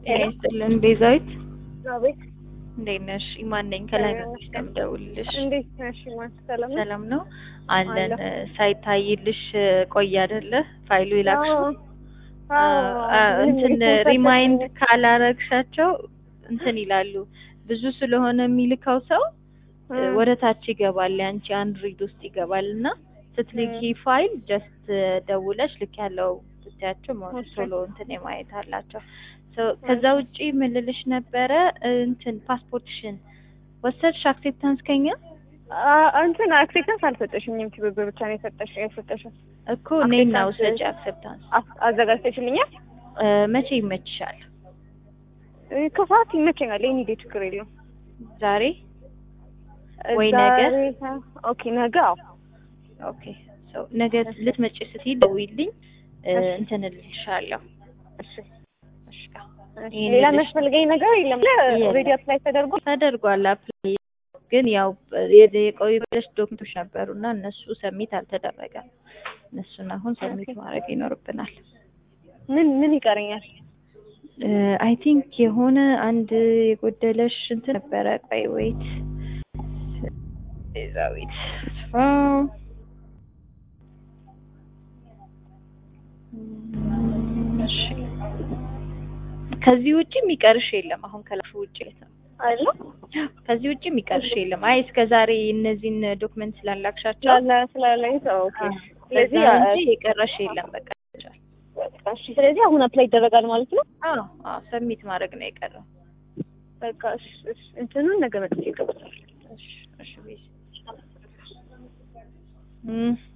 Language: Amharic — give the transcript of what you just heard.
ጤና ይስጥልን ቤዛዊት፣ አቤት እንዴት ነሽ? ኢማን ነኝ ከላይ ነሽ ከምደውልልሽ። እንዴት ነሽ? ማን ሰላም ነው? ሰላም ነው አለን። አለሁ። ሳይታይልሽ ቆየ አይደለ? ፋይሉ ይላክሽው አዎ፣ አዎ። እንትን ምንም ሪፖርት ሪማይንድ አልተደረገም። ካላረግሻቸው እንትን ይላሉ። ብዙ ስለሆነ የሚልከው ሰው እ፣ ወደ ታች ይገባል፣ ያንቺ አንድሮይድ ውስጥ ይገባል እና ስትልኪ ፋይል ጀስት ደውለሽ ልክ ያለው ብታያቸው ሞ- እሺ። ቶሎ እንትን የማየት አላቸው። So ከዛ ውጪ ምን ልልሽ ነበረ እንትን ፓስፖርትሽን ወሰድሽ አክሴፕታንስ ከኛ አ- እንትን አክሴፕታንስ አልሰጠሽኝም። ትብብር ብቻ ነው የሰጠሽ የሰጠሽን እኮ እኔና አክሴፕታንስ- ውሰጅ አክሴፕታንስ አ- አዘጋጅተሽልኛል። እ፣ መቼ ይመችሻል? እ፣ ከሰዓት ይመቸኛል። ይሄን ሂዴ ችግር የለውም። ዛሬ ወይ ነገ? ዛሬ- ኦኬ ነገ። አዎ ኦኬ ሶ ነገ ልትመጪ ስትይ ደውይልኝ እ፣ እሺ። እንትን እልልሻለሁ። እሺ። እሺ እሺ። ይሄን ሌላ ልልሽ- የሚያስፈልገኝ ነገር የለም። ኦልሬዲ አፕላይ ተደርጎ ተደርጓል አፕላይ ግን ያው የ- የቆዩ ብለሽ ዶክመንቶች ነበሩ እና እነሱ ሰሚት አልተደረገም። እነሱን አሁን ሰሚት ማድረግ ይኖርብናል። ምን ምን ይቀረኛል? አይ ቲንክ የሆነ አንድ የጎደለሽ እንትን ነበረ። ቆይ ወይት ቤዛዊት ተስፋው እም፣ እሺ ከዚህ ውጭ የሚቀርሽ የለም። አሁን ከላሹ ውጭ ነው። አለ ከዚህ ውጭ የሚቀርሽ የለም። አይ እስከ ዛሬ እነዚህን ዶክመንት ስላላክሻቸው ስላለ ስላለኝ ኦኬ። ስለዚህ ስለዚህ አ- እንጂ የቀረሽ የለም። በቃ በቃ እሺ። ስለዚህ አሁን አፕላይ ይደረጋል ማለት ነው። አዎ አዎ፣ ሰሚት ማድረግ ነው የቀረው። በቃ እሺ፣ እሺ። እንትኑን ነገ መጥቼ እገባለሁ። እሺ እሺ ቤዛ እም